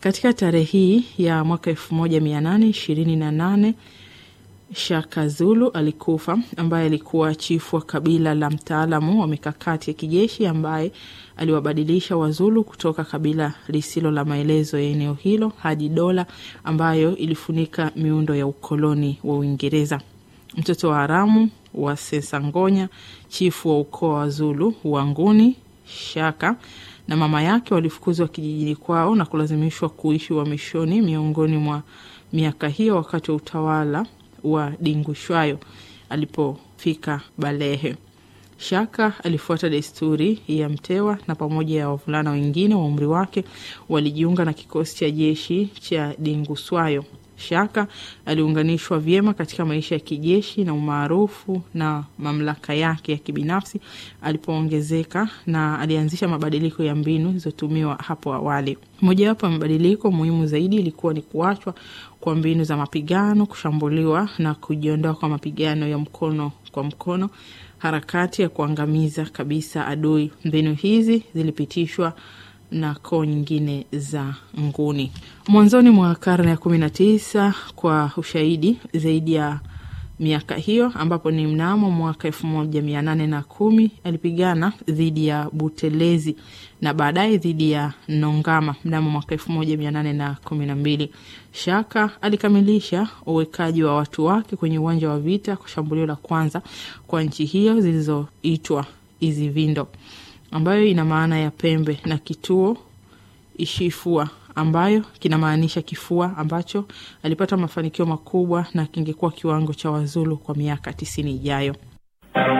Katika tarehe hii ya mwaka elfu moja mia nane ishirini na nane Shaka Zulu alikufa, ambaye alikuwa chifu wa kabila la mtaalamu wa mikakati ya kijeshi ambaye aliwabadilisha Wazulu kutoka kabila lisilo la maelezo ya eneo hilo hadi dola ambayo ilifunika miundo ya ukoloni wa Uingereza. Mtoto wa haramu wa Sesangonya, chifu wa ukoo wa Zulu Wanguni Shaka na mama yake walifukuzwa kijijini kwao na kulazimishwa kuishi uhamishoni miongoni mwa miaka hiyo wakati wa utawala wa Dingushwayo alipofika Balehe. Shaka alifuata desturi ya mtewa na pamoja ya wavulana wengine wa umri wake walijiunga na kikosi cha jeshi cha Dinguswayo. Shaka aliunganishwa vyema katika maisha ya kijeshi na umaarufu na mamlaka yake ya kibinafsi alipoongezeka, na alianzisha mabadiliko ya mbinu zilizotumiwa hapo awali. Mojawapo ya mabadiliko muhimu zaidi ilikuwa ni kuachwa kwa mbinu za mapigano, kushambuliwa na kujiondoa kwa mapigano ya mkono kwa mkono, harakati ya kuangamiza kabisa adui. Mbinu hizi zilipitishwa na koo nyingine za nguni. Mwanzoni mwa karne ya kumi na tisa, kwa ushahidi zaidi ya miaka hiyo, ambapo ni mnamo mwaka elfu moja mia nane na kumi alipigana dhidi ya Butelezi na baadaye dhidi ya Nongama mnamo mwaka elfu moja mia nane na kumi na mbili. Shaka alikamilisha uwekaji wa watu wake kwenye uwanja wa vita kwa shambulio la kwanza kwa nchi hiyo zilizoitwa Izivindo ambayo ina maana ya pembe na kituo Ishifua ambayo kinamaanisha kifua, ambacho alipata mafanikio makubwa na kingekuwa kiwango cha Wazulu kwa miaka tisini ijayo.